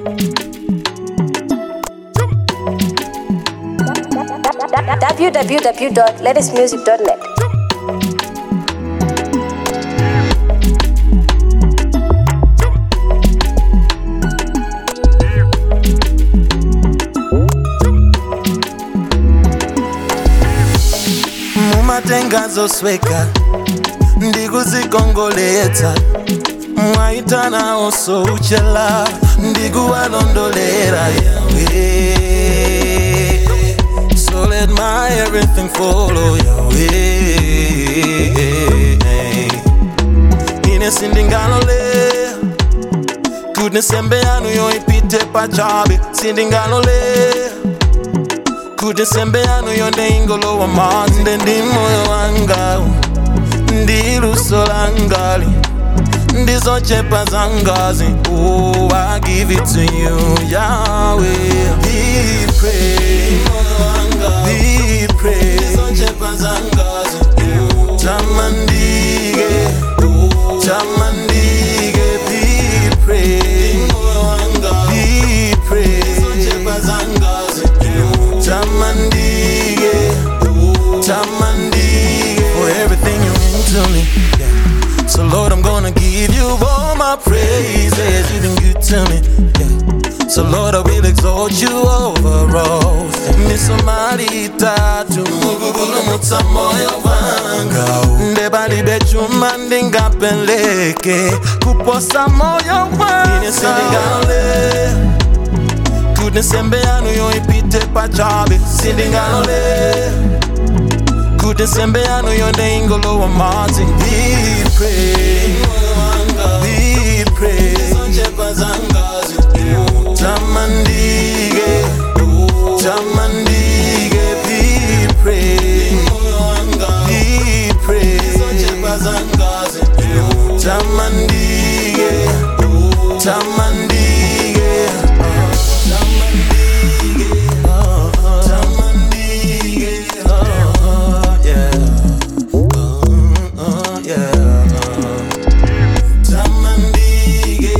www.latestmusic.net. mumatengazo sweka ndikuzikongoletsa mwaitana osouchela ndikuwalondolera yawe so let my everything follow yawe ine sindingalolera kuti nsembe yanu yoipite pachabe sindingalolera kuti nsembe yanu yonde ingolowa madzi nde ndi moyo wanga ndi luso langali ndizochepa za ngazi oh, I give it to you Yahweh Be praised Be praised ndizochepa za ngazi oh, tamandike oh, tamandike Be praised Be praised ndizochepa za ngazi oh, tamandike oh, tamandike for everything you mean to me yeah. So Lord, I'm gonna give you all my praises. You've been good to me. Yeah. So Lord, I will exalt you over all. Misomarita tumugugulumutsa moyo wanga ndebalibe chuma ndingapeleke kuposa moyo wanga ine sindingalole kuti nsembe yanu yoipite pachabe sindingalole kuti nsembe yanu yonde ingolowa madzi Be praised, be praised. tamandike tamandike be praised, be praised. tamandike tamandike oh, tamandike oh, yeah oh, yeah tamandike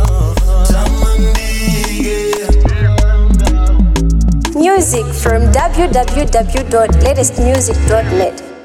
tamandike Music from www.latestmusic.net.